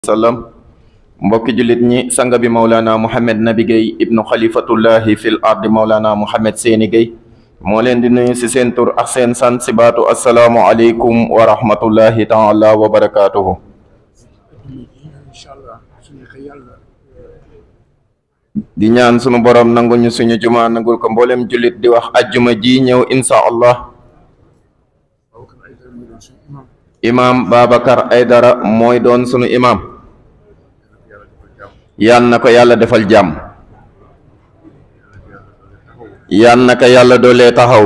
sallam mbokki jullit ñi sanga bi maulana muhammad nabi Guèye ibnu xalifatullahi fil ardi maulana muhammad seeni Guèye moo leen di nuyu ci seen tur ak seen sant ci baatu assalaamu aleykum wa rahmatullahi taala wa barakaatuhu di ñaan sunu borom nangu ñu suñu juma nangul ko mboolem jullit di wax ajjuma ji ñëw insha allah imaam Babacar Aydara mooy doon sunu imaam yal na ko yàlla defal jàmm yal na ko yàlla doolee taxaw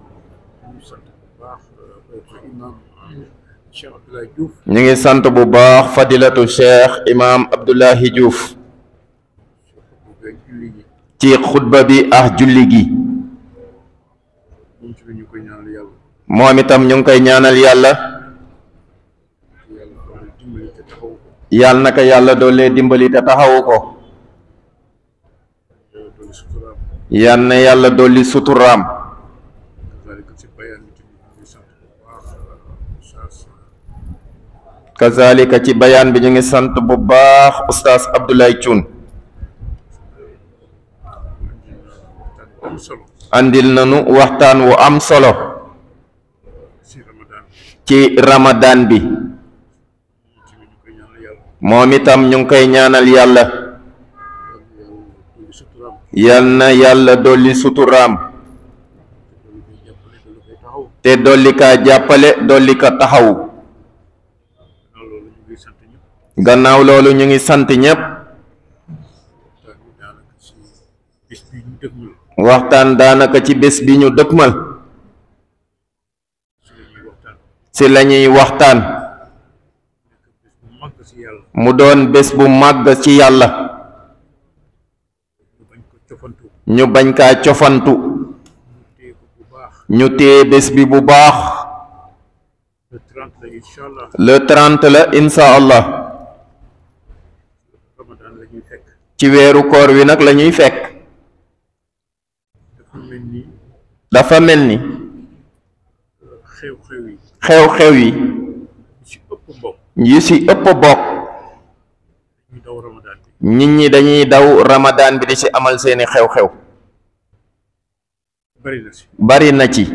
ñu ngi sant bu baax fadilatu cheikh imaam Abdullahi Diouf ci xutba bi ak julli gi moom itam ñu ngi koy ñaanal yàlla yal na ko yàlla doolee dimbali te taxawu ko yal na yàlla dolli suturaam kazalika ci bayaan bi ñu ngi sant bu baax ustaas Abdoulaye Thioune andil nanu waxtaan wu am solo ci ramadan bi moom itam ñu ngi koy ñaanal yàlla yal na yàlla dolli suturaam te dolli kaa jàppale dolli ka taxaw gannaaw loolu ñu ngi sant ñépp waxtaan daanaka ci bés bi ñu dëkkmal ci lañuy waxtaan mu doon bés bu màgg ci yàlla ñu bañ kaa cofantu ñu téye bés bi bu baax le trente la insha allah ci weeru koor wi nag lañuy fekk dafa mel ni xew-xew yi yi ci ëpp bokk nit ñi dañuy daw ramadaan bi di ci amal seeni xew-xew bari na ci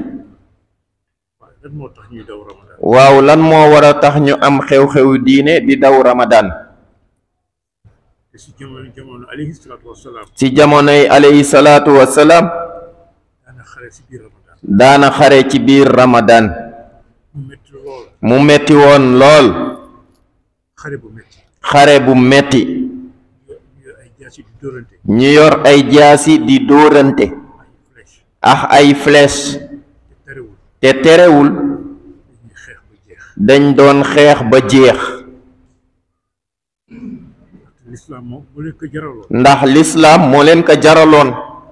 waaw lan moo war a tax ñu am xew-xew diine di daw ramadaan ci jamonoy alayhi salaatu wassalaam daana xare ci biir ramadaan mu metti woon lool xare bu metti ñu yor ay jaasi di dóorante ak ay flèche te terewul dañ doon xeex ba jeex ndax lislaam moo leen ko jaraloon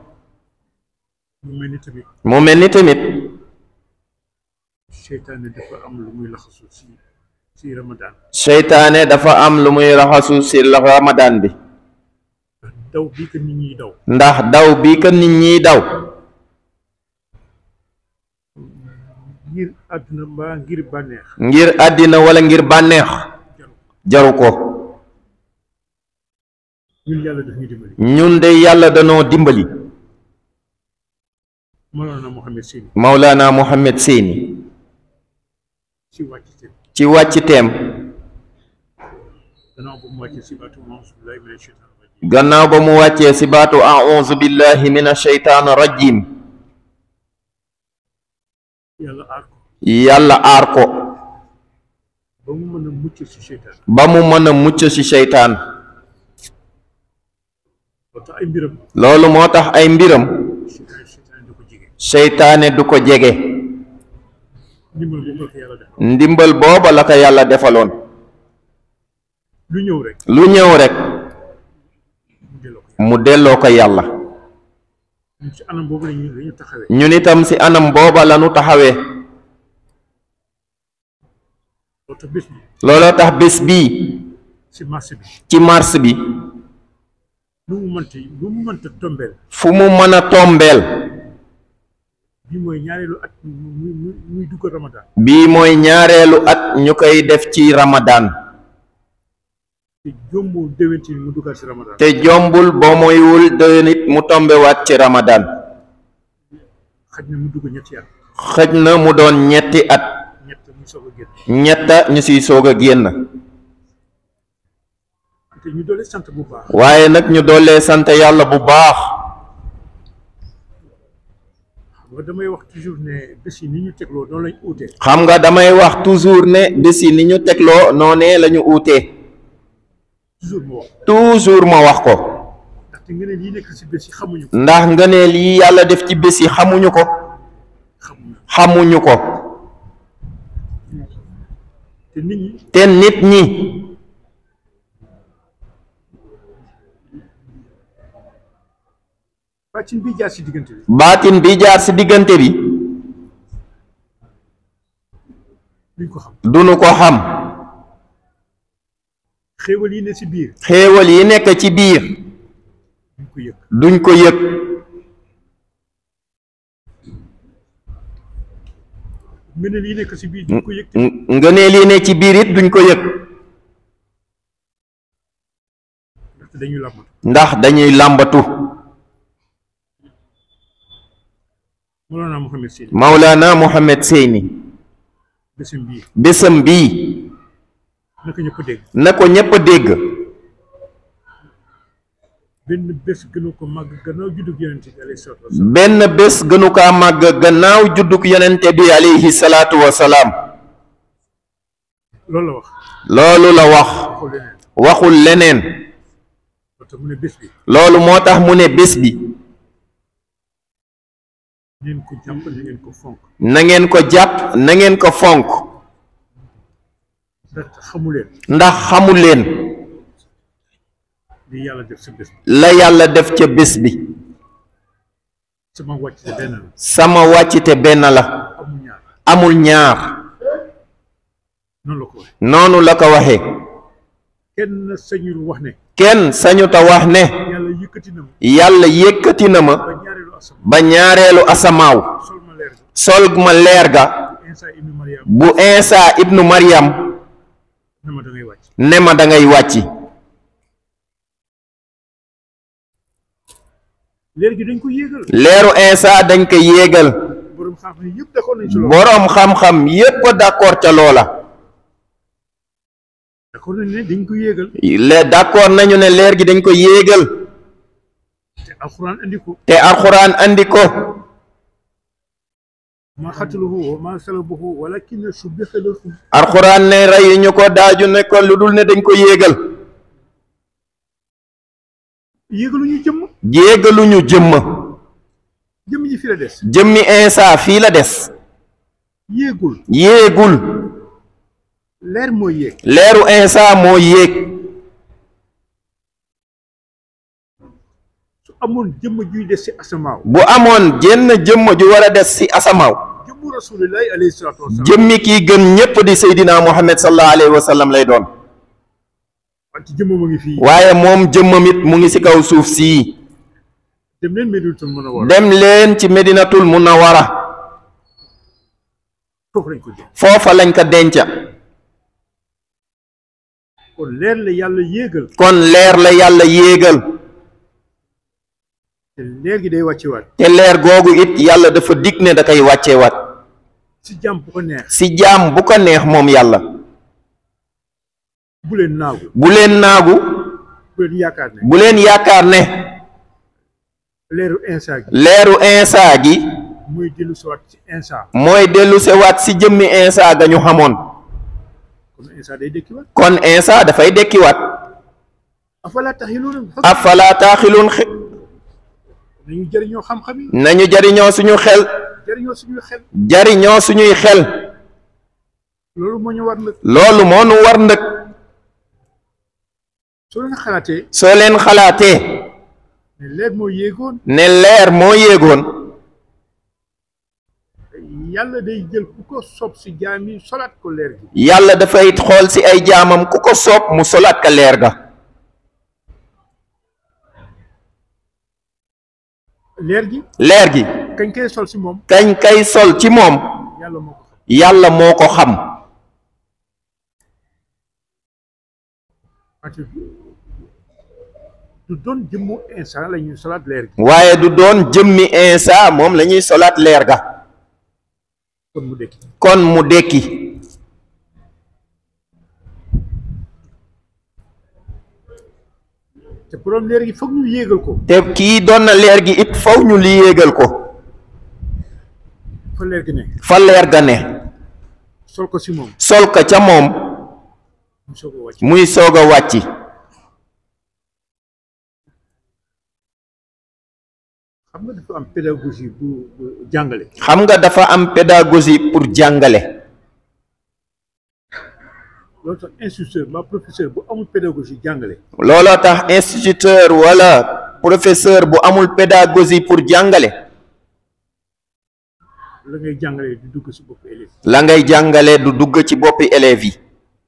mu mel ni tamit seytaane dafa am lu muy laxasu ci ci ramadaan seytaane dafa am lu muy raxasu ci ramadaan bi daw bii ko nit ñiy daw ndax daw bi ko nit ñiy daw ngir àdduna mbaa ngir bànneex ngir àddina wala ngir bànneex jaru ko ñun yàlla daf ñu dimbali ñun de yàlla danoo dimbali Mawlana Mohamed Seyni Maulana Mohamed Seyni ci wàcc teem ci wàcc teem gannaaw ba mu wàccee si baatu auzu billahi mina shaytaan rajim gannaaw ba mu wàccee ci baatu a'uuzu billahi min asheytaan rajim yàlla aar ko yàlla aar ko ba mu mën a mucc si seytaan ba mu mën a mucc ci seytaan ba tax ay mbiram loolu moo tax ay mbiram seytaan seytaan da ko jege seytaane du ko jege ndimbal boobu la ko yàlla def ndimbal booba la ko yàlla defaloon lu ñëw rek lu ñëw rek mu delloo ko mu delloo ko yàlla ñun ci anam boobu lañu la ñu taxawee ñun itam ci anam booba lanu taxawee loo tax bés bi looloo tax bés bii si marché bi ci mars bi lu mu mënta lu mu mënta tombeel fu mu mën a tombeel bi mooy ñaareelu at muy muy muy dugg Ramadan bii mooy ñaareelu at ñu koy def ci ramadaan te jombul déwénti mu duggaat si ramadan te jombul boo moywul déwén it mu tombewaat ci ramadan xaj na mu dugg ñetti at xëj na mu doon ñetti at ñett mu soog a génn ñetta ñu siy soog a génn te ñu doole sant bu baax waaye nag ñu doolee sant yàlla bu baax xam nga damay wax toujours ne bés yi ni ñu tegloo noonu lañ uute xam nga damay wax toujours ne bés yi ni ñu tegloo noonee la ñu uutee toujours mu wax toujours ma wax ko ndaxte nga ne lii nekk si bés yi xamuñu ko ndax ngëneel yi yàlla def ci bés yi xamuñu ko xamuñu xamuñu ko te nit ñi te nit ñi bàccin bi jaar si diggante bi baatin bi jaar ci diggante bi duñ ko xam duñu ko xam xéewal yi ne si biir xéewal yi nekk ci biir duñ ko yëg duñ ko yëg ngëneel yi nekk si biir duñ ko yëg te ng- ngëneel yi ne ci biir it duñ ko yëg ndaxte dañuy làmbatu ndax dañuy làmbatu Mawlana Mouhamed Seyni Maulana Mohamed Seyni bésam bii bésam bii naka ñëpp dégg na ko ñépp dégg benn bés gënu ko màgg gannaaw juddug yonente bi alayhi salaatu wasalaam benn bés gënu kaa màgg gannaaw judduk yonente bi alayhi salaatu wasalaam loolu la wax loolu la wax waxul leneen waxul leneen moo tax mu ne bés bi loolu moo tax mu ne bés bi ngeen ko jàpp na ngeen ko fonk na ngeen ko jàpp na ngeen ko fonk ndax xamuleen ndax xamu leen li yàlla def sa bés bi la yàlla def ca bés bi sama wàcc te benn la sama wàccite benn la amul ñaar amul ñaar noonu la ko waxee noonu la ko waxee kenn sañul wax ne kenn sañuta wax ne yàlla yëkkati na ma yàlla yëkkati na ma ba ñaareelu asam ba ñaareelu asamaaw sol ma leer ga sol ma leer ga Insa ibnu Mariam bu Insa ibnu Maryam na ma da ngay wàcc ne ma da ngay wàcci leer gi dañ ko yéegal leeru Insa dañ ko yéegal borom xam-xam yëpp d'accord nañ ci loolu boroom xam-xam yépp d'accord ca loola d'accord nañ ne dañ ko yéegal le d'accord nañu ne leer gi dañ ko yéegal te alxuraan andi ko te alxuraan andi ko ma xataluhu wa ma salabuhu walakin subbiha lahu alxuraan ne reyuñu ko daaju ne ko lu dul ne dañ ko yéegal yéegaluñu jëmm yéegaluñu jëmm jëmm ji fi la des jëmmi Insa fii la des yéegul yéegul leer moo yéeg leeru Insa moo yéeg su amoon jëmm juy des si asamaaw bu amoon jenn jëmm ju war a des ci asamaaw jëmmu rasulillahi alayhi salaatu wasalaam jëmmi kii gën ñépp di Seydina Muhammad sallallahu alayhi wa sallam lay doon wante jëmm ma ngi fii waaye moom jëmmam it mu ngi ci kaw suuf sii dem leen Medinatul Munawwara dem leen ci Medinatul Munawwara foofu lañ ko jëm foofa lañ ko denca kon leer la yàlla yéegal kon leer la yàlla yéegal te leer gi day wàcce waat te leer googu it yàlla dafa dig ne da koy wàcceewaat si jàmm bu ko neex ci jaam bu ko neex moom yàlla bu leen naagu bu leen naagu bu leen yaakaar ne bu leen yaakaar ne leeru insa gi leeru Insa gi mooy dellu si waat ci insa mooy dellu sewaat ci jëmmi Insa ga ñu xamoon kon insa day dëkki waat kon Insa dafay dekkiwaat afala taxiluuna afala taaxiluun xe- nañu jëriñoo xam-xam yi nañu jariñoo suñu xel jëriñoo suñuy xel jariñoo suñuy xel loolu moo ñu war nag loolu moo nu war ndëkk soo leen xalaatee soo leen xalaatee ne leer moo yéegoon ne leer moo yéegoon yàlla day jël ku ko sob si jaam yi solaat ko leer gi yàlla dafay xool ci ay jaamam ku ko soob mu solaat ka leer ga leer gi leer gi kañ koy sol si moom kañ kay sol ci moom yàlla moo ko xam yàlla moo ko xam wante du doon jëmmu instant la ñuy solaat leer gi waaye du doon jëmmi insa moom la ñuy solaat leer ga kon mu dekki kon mu dekki te borom leer gi foog ñu yéegal ko te kii doon na leer gi it faw ñu li yéegal ko fa leer gi ne fa leer ga ne sol ko si moom sol ko ca moom mu soog a wàcc muy soog a wàcc xam nga dafa am pédagogie bu bu jàngale xam nga dafa am pédagogie pour jàngale loolu tax instituteur ma professeur bu amul pédagogie jàngale looloo tax instituteur wala professeur bu amul pédagogie pour jàngale la ngay jàngale di dugg si bopp élève la ngay jàngale du dugg ci boppi élèves yi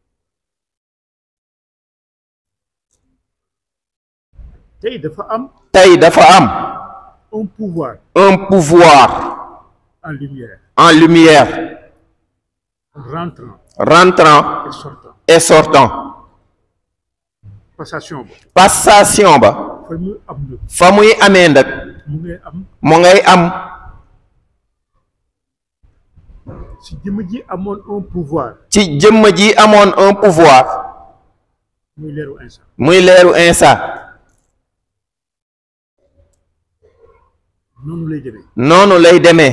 tey dafa am tey dafa am un pouvoir un pouvoir en lumière en lumière rentrant rentrant et sortant et sortant passation ba passation ba fa mu am na fa muy amee nag mu ngay am mu ngay am si jëmm ji amoon un pouvoir ci jëmm ji amoon un pouvoir muy leeru instant muy leeru insa noonu lay demee noonu lay demee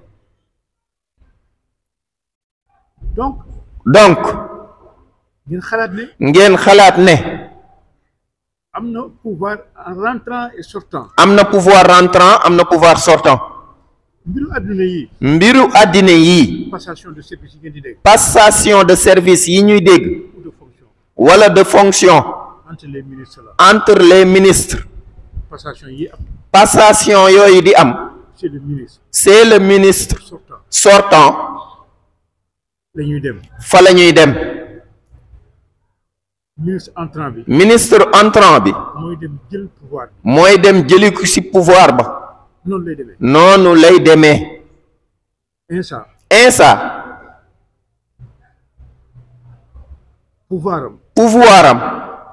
donc donc ngeen xalaat ne ngeen xalaat ne am na pouvoir en rentrant et sortant am na pouvoir rentrant am na pouvoir sortant mbiru àdduna yi mbiru àddina yi passation de service yi ngeen di dégg passation de service yi ñuy dégg ou de fonction wala de fonction entre les ministres là entre les ministres passation yi am passation yooyu di am c'est le ministre c'est le ministre sortant sortant la ñuy dem fa la ñuy dem ministre entrant bi ministre entrant bi mooy dem jël pouvoir bi mooy dem jëli ko ci pouvoir ba noonu lay demee noonu lay demee instant insa pouvoir am pouvoir am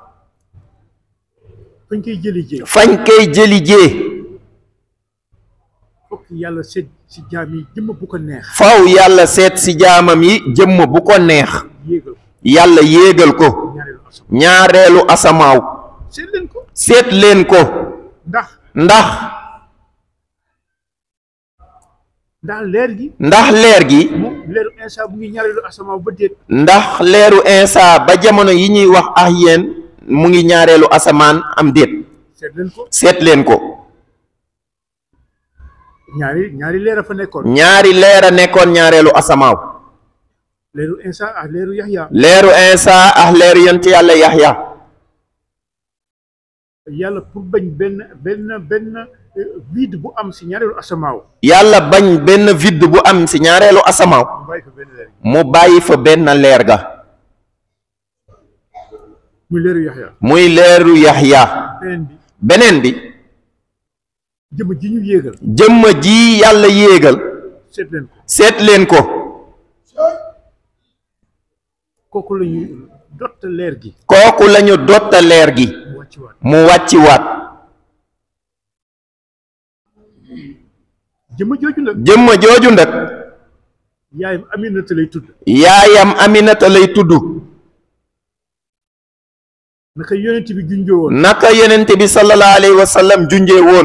fañ koy jëli jee fañ koy jëli jee fokk yàlla seet si jaam yi jëmm bu ko neex faw yàlla seet ci jaamam yi jëmm bu ko neex yéegal ko yàlla yéegal ko ñaareelu asam ñaareelu asamaaw seet leen ko seet leen ko ndax ndax ndax leer gi ndax leer gi moom leeru instant bu ngi ñaareelu asamaaw ba déet ndax leeru insa ba jamono yi ñuy wax ak yéen mu ngi ñaareelu asamaan am déet seet leen ko seet leen ko ñaari ñaari leer a fa nekkoon ñaari leer a nekkoon ñaareelu asamaaw leeru instant ak leeru yaxya leeru insa ak leeru yonent yàlla yaxya yàlla pour bañ benn benn benn euh, vide bu am si ñaareelu asamaaw yàlla bañ benn vide bu am ci ñaareelu asamaaw mu bàyyi fa benn leer gi mu bàyyi fa benn leer ga muy leeru yaxya muy leeru yaxya beneen bi beneen bi jëmm ji ñu yéegal jëmm ji yàlla yéegal seet leen ko seet leen ko kooku la ñuy dott leer gi kooku lañu dotta leer gi mu wàcc waat mu wàcci waat jëmm jooju nag jëmm jooju nag yaayam Aminata lay tudd yaayam aminata lay tudd naka yonent bi junjoo woon naka yenente bi sallallahu alayhi wa sallam junjee woon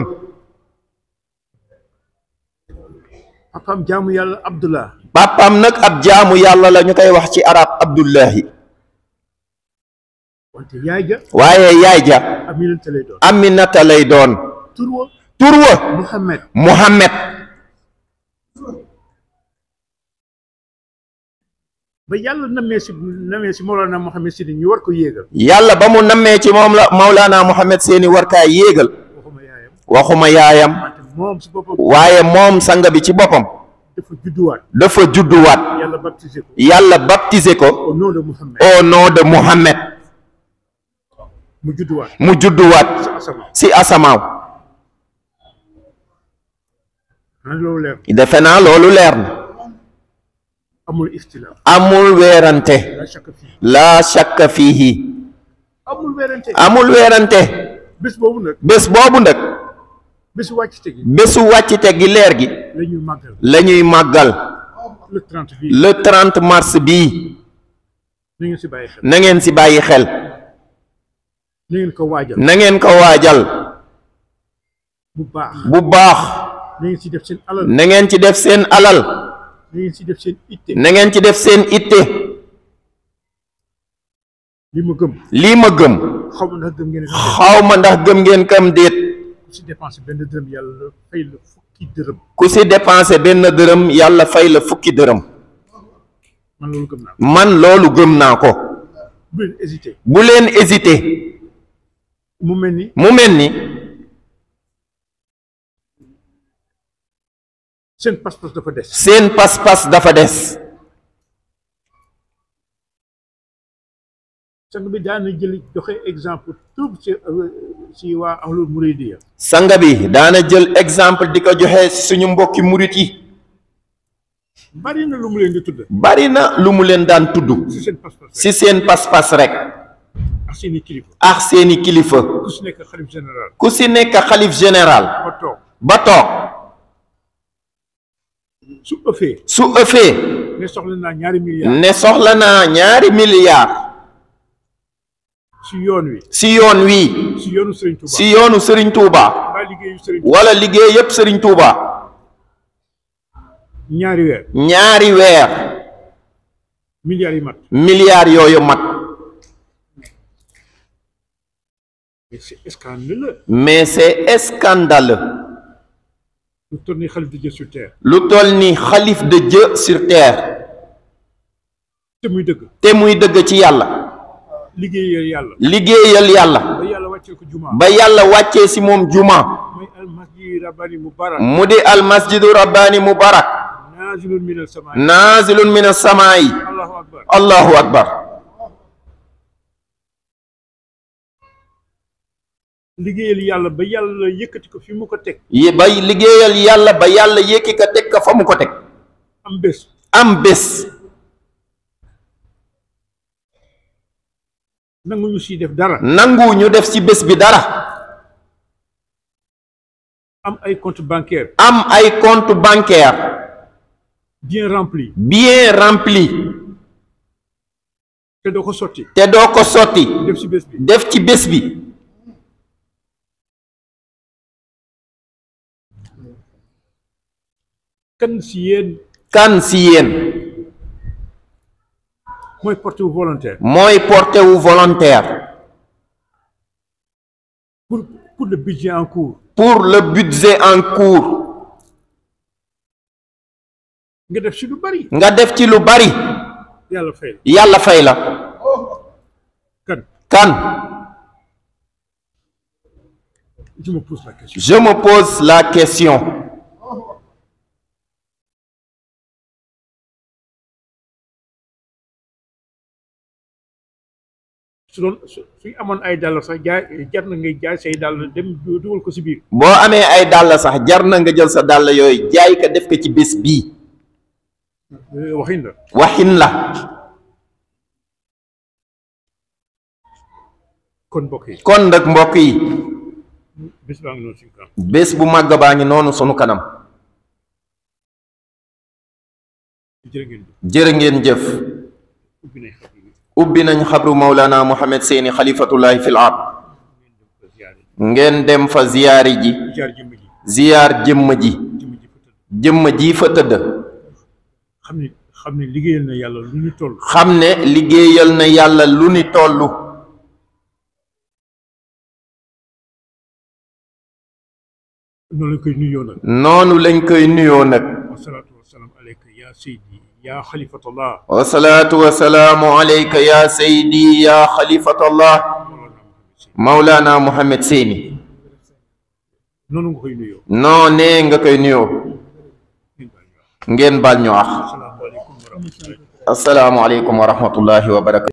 papaam jaamu yàlla Abdullah pàppam nag ab jaamu yàlla la ñu koy wax ci arab abdullahi wante yaay ja waaye yaay ja Aminata lay doon aminata lay doon tur wa tur wa Muhammad muhammad ba yàlla namee si namee si Mawlana Muhammad si ñu war ko yéegal yàlla ba mu nammee ci moom la Maulana Muhammad seeni warkaay yéegal waxuma yaayam waxuma yaayam wante moom si boppam waaye moom sanga bi ci boppam dafa judduwaat dafa judduwaat yàlla baptisé ko yàlla baptisé ko au nom de Muhammad au nom de Muhammad mu judduwaat mu judduwaat si asamaan ci asamaaw xanaa loolu leer defe naa loolu leer na amul ixtilaaf amul weerante la shakka fii laa shakka fiihi amul werante amul weerante bés boobu nag bés boobu nag bésu wàcc te gi bésu wàccite gi leer gi la ñuy màggal la ñuy màggal le 30 bii le 30 mars bii na ngeen si bàyyi xel na ngeen si bàyyi xel na ngeen ko waajal na ngeen ko waajal bu baax bu baax na ngeen si def seen alal na ngeen ci def seen alal na ngeen si def seen itte na ngeen ci def seen itte li ma gëm lii ma gëm xaw ma ndax gëm ngeen ne xaw ma ndax gëm ngeen kam déet ku si dépensé benn dërëm yàlla fay la fukki dërëm ku si dépensé benn dërëm yàlla fay la fukki dërëm man loolu gëm naa ko man loolu gëm naa ko bu leen hésité bu leen hésité mu mel ni mu mel ni seen pas-pas dafa des seen pas-pas dafa des sang bi daan na jël joxe exemple tout ci ci waa ahlul muridiya sanga bi daana jël exemple di ko joxe si suñu mbokki murit yi bari na lu mu leen di tudd bari na lu mu leen daan tudd si seen pas-pas rek si seen pas-pas rek ak seeni kilifa ak seeni kilifa ku si nekk xalif général ku si nekk xalif général ba toog ba toog su ëffee su ëffee ne soxla naa ñaari milliards ne soxla naa ñaari milliards si yoon wi si yoon wii si yoonu Serigne Touba si yoonu Serigne Touba mbaa liggéeyu Serigne Touba wala liggéey yépp Serigne Touba ñaari weer ñaari weer milliards yi mat milliards yooyu mat mais c'est scandaleux mais c'est scandaleux lu toll ni xalif de Dieu sur terre lu toll ni xalif de Dieu sur terre te muy dëgg te muy dëgg ci yàlla liggéeyal yàlla liggéeyal yàlla ba yàlla wàccee ko juma ba yàlla wàccee si moom juma mooy al masjid rabbani mubarak mu di al masjidu rabbaani mubarak nazilun min al sama naazilun min as-samaa'i allahu akbar allahu akbar liggéeyal yàlla ba yàlla yëkkati ko fi mu ko teg yi bay liggéeyal yàlla ba yàlla yékki ka teg ka fa mu ko teg am bés am bés nangu ñu siy def dara nangu ñu def ci bés bi dara am ay compte bancaire am ay compte bancaire bien rempli bien rempli te doo ko sotti te doo ko sotti def si bés bi def ci bés bi kan si yéen kan si yéen mooy porté wu volontaire mooy porté wu volontaire pour pour le budget en cours pour le budget en cours nga def si lu bari nga def ci lu bari yàlla fay la yàlla fay la kan kan je me pose la question je me pose la question su doon su suñ amoon ay dàll sax jaay jar na ngay jaay say dàll dem du- dugal ko si biir boo amee ay dàll sax jar na nga jël sa dàll yooyu jaay ka def ko ci bés bii Euh, waxin la waxin la kon mbokk yi kon nag mbokk yi bés baa ngi noonu suñu kanam bés bu màgg baa ngi noonu sunu kanam jërë ngeen jëf jërë ngeen jëf ubbi nañ xam yi ubbi nañ xabru Maulana Mohamed Seyni xalifatullahi fil ard ko ziyaare ngeen dem fa ziyaari ji jaar jëmm ji ziyaar jëmm ji jëmm ji fa tëdd jëmm ji fa tëdd xam ne xam ne liggéeyal na yàlla lu ñu toll xam ne liggéeyal na yàlla lu ni tollu noonu lañ koy nuyoo nag noonu lañ koy nuyoo nag wasalaatu wasalaam aleyka ya seydi ya xalifatallah wasalaatu wasalaamu alayka ya saydi ya xalifatallah Maulana Mohamed Seyni noonu nga koy nuyoo noonee nga koy nuyoo ngeen baal ñu wax asalaamaaleykum wa rahmatullahi assalaamu aleykum wa rahmatullahi wa barakatu